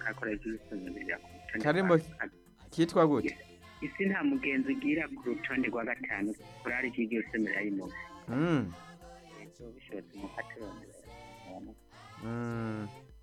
kakorera ibisubizo ku rutonde Karimbo rwa gatanu. kitwa gute isi nta mugenzi ugira ku rutonde rwa gatanu kurari iki gihe usomera y'umuntu Mm, ivyo bishobotse mu katorondera mm,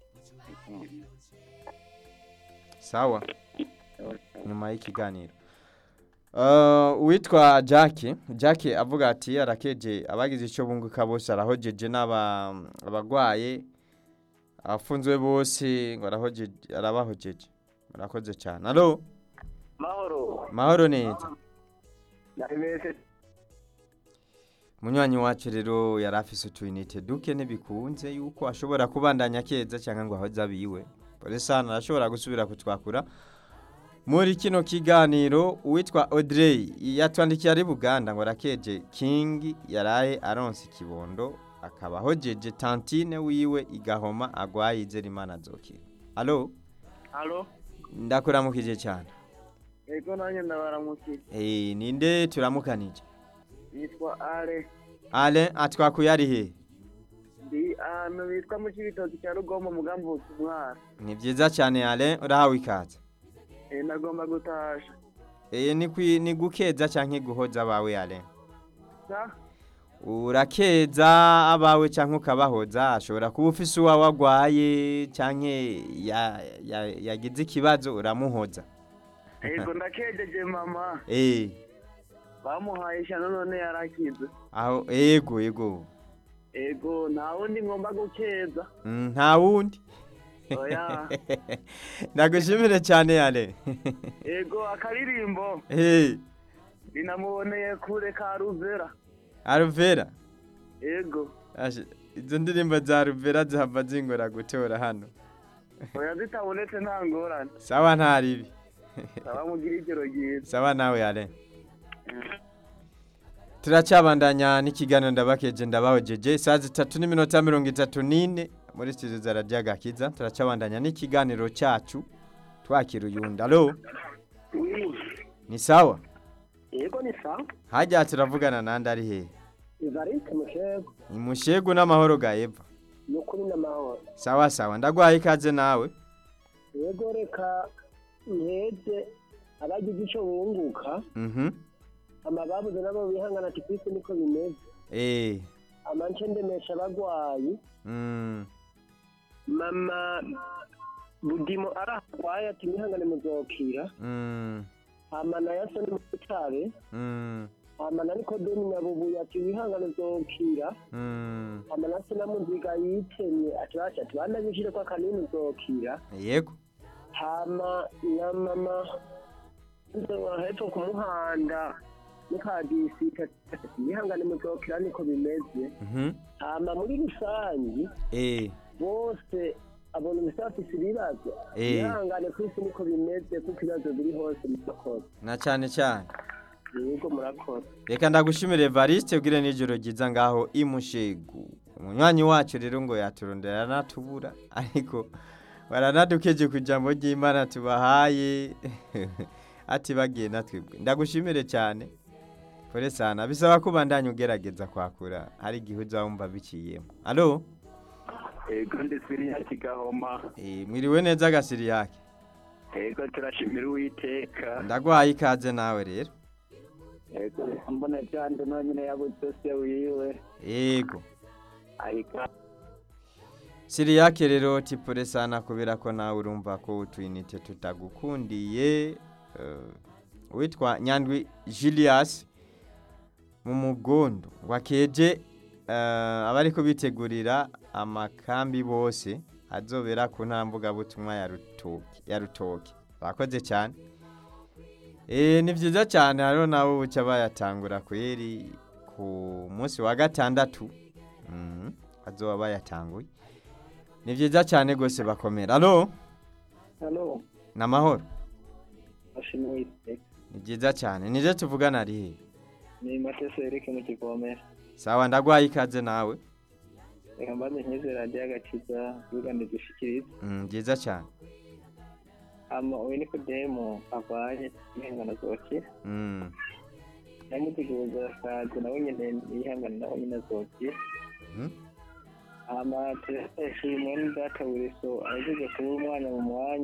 sawa nyuma y'ikiganiro Uh, uwitwa Jackie Jackie avuga ati arakeje abagize icyo bunguka bose arahojeje n'aba abagwaye abafunzwe bose ngo arahojeje arabahojeje murakoze cyane allo mahoro mahoro neza ndabese munywanyi wacu rero yari afise utuyinite duke ntibikunze yuko ashobora kubandanya keza cyangwa ngo ahoze abiwe polesana arashobora gusubira kutwakura muri kino kiganiro uwitwa Audrey yatwandikiye ari Buganda ngo arakeje King yaraye aronse ikibondo akaba hojeje tantine wiwe igahoma agwaye Izerimana azokira allo halo ndakuramukije cyane ego nanjye ndabaramukije eh ninde turamukanije yitwa ale ale atwakuye ari he ndi ahantu bitwa mu kibitoki cya rugombo mugambi umwara ni byiza cyane ale urahawe ikaze Eh, nagomba gutasha eh ni kwi ni gukeza canke guhoza abawe ale sa urakeza abawe canke ukabahoza ashobora kuba ufise uwawe agwaye canke ya- ya- yagize ikibazo uramuhoza ego ndakejeje mama eh bamuhaye ishyano none yarakize aho ego ego ego nta wundi ngomba gukeza Mm, nta wundi oya ndagushimire cyane ale ego akaririmbo eh rinamuboneye kure ka ruvera aruvera ego Ashe, izo ndirimbo za ruvera zihava zingora gutora hano oya zitabonetse nta ngorane sawa ntaribi abamugira igero ryiza sawa nawe ale turacyabandanya n'ikiganiro ndabakeje ndabahojeje saa zitatu n'iminota mirongo itatu n'ine muri studio za radiyo agakiza turacyabandanya n'ikiganiro cyacu twakira uyundi alo ni sawa yego ni sa hajya turavugana nandi ari hehe ivariste mushego ni mushegu n'amahoro ga eva ni ukuri n'amahoro sawa sawa ndagwaye ikaze nawe yego reka nkeze abagize icyo bunguka mhm amababuze nabo bihangana ati kwisi niko bimeze eh amance ndemesha abagwayi mm mama budimo arahwaye ati mwihangane muzokira mm hama na yaso ni mutabe mm hama na nikodemi nyabubuye ati wihangane uzokira mm hama na sinamuziga yitemye ati basha ati bana bishire kwa kanini uzokira yego hama na mama nzo hepfo ku muhanda mukadisita yihangane muzokira niko bimeze mhm hama muri rusangi eh bose abona ubusafisi ibibazo Eh. yihangane ku isi niko bimeze kuko ibibazo biri hose murakoze na cyane cyane yego murakoze reka ndagushimire Evariste ugire n'ijoro ryiza ngaho imushegu umunywanyi wacu rero ngo yaturondera aranatubura ariko baranadukeje ku ijambo ry'imana tubahaye ati bagiye natwebwe ndagushimire cyane kore sana bisaba ko ubandanya ugerageza kwakura hari igihe uzawumva biciyemo alo ego ndisiri ya kigahoma Eh, mwiriwe neza agasiri yake ego turashimira uwiteka ndagwaye ikaze nawe rero ego mbona cyane nonyine yabuze se wiwe yego ariko siri yake rero tipure sana kubera ko nawe urumva ko utwinite tutagukundiye eh, witwa nyandwi julius mu mugondo wakeje eh, abariko bitegurira amakambi bose azobera ku ntambuga butumwa ya rutoki ya rutoki bakoze cyane Eh ni byiza cyane hariho nabo buca bayatangura kweri ku munsi wa gatandatu Mhm, azoba bayatanguye ni byiza cyane rwose bakomera alo halo ni amahoro ashimwe uwiteka ni byiza cyane nije tuvugana ari he ni matese erike mu kivomera sawa ndagwaye ikaze nawe reka mbaze nk'izi radiyo agakiza yugande dushikiriza Mm, byiza cyane hama uyu nikodemu avanye yihangana azokira Mm, namutegereza akazi nawe nyine yihangana nawe nyine azokira mhm. hama turashimwe n'idata buriso ahejeje kuba umwana mu mwanya